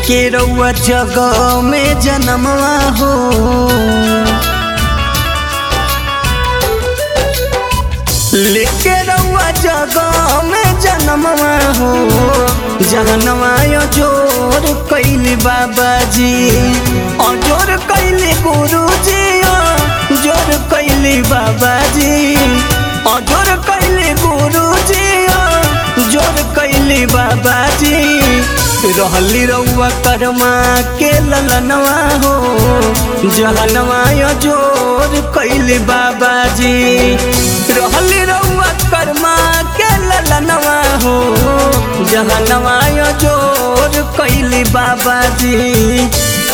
लेके रउआ जगह में जनमवा हो लेके रउआ जगह में जनमवा हो जहनवा जोर कैली बाबा जी अजोर कैली गुरु जी जोर कैली बाबा जी अजोर कैली गुरु जी जोर कैली बाबा जी रहली रउआ कर्मा के ललनवा हो जहनवा जोर कैली बाबा जी रहली रउआ कर्मा के ललनवा हो जहनवा जोर कैली बाबा जी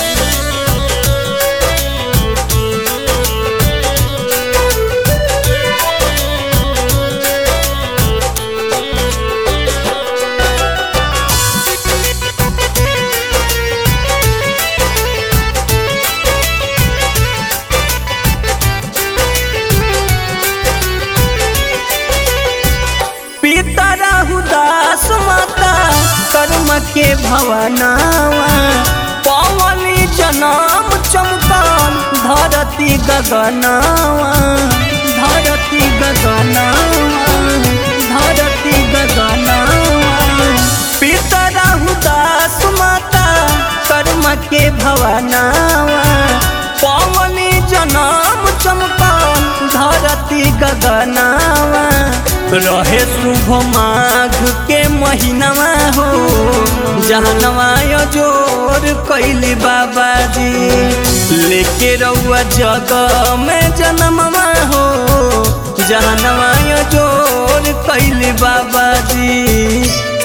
पिता राहुदास माता कर्म के भवनावा पवनी जनम चमकान धरती गगनावा धरती गगनावा धरती गगनावा पिता राहुदास माता कर्म के भवनावा पवनी जनम चमकान धरती गगनावा रहे शुभ माघ के महीनावा हो जहनवा जोर कैली बाबा जी लेके रउआ जगह में जनमवा हो जहनवा जोर कैली बाबा जी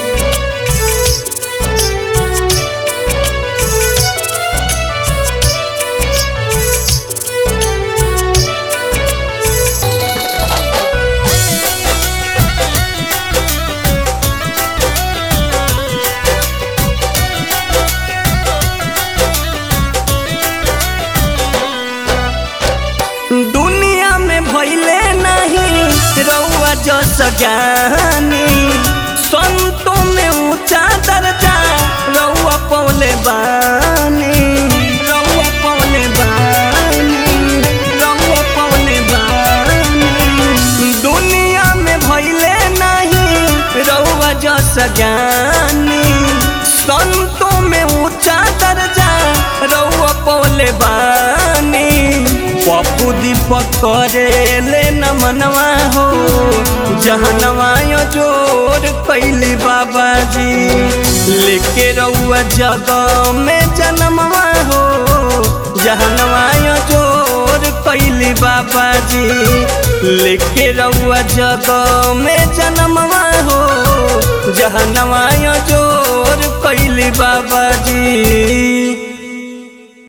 दुनिया में भैले नहीं रउआ जस ज्ञानी संतों में ऊंचा दर्जा रउआ पौले बानी रउआ पौले बानी रउआ पौले बानी दुनिया में भैले नहीं रउआ जस ज्ञानी संतों में ऊंचा दर्जा रउआ पौले बानी पप्पू दीपक करे ले नमनवा हो जहनवा जोर कैली बाबा जी लेके रउआ जगह में जनमवा हो जहनवा जोर कैली बाबा जी लेके रउआ जगह में जनमवा हो जहनवा जोर कैली बाबा जी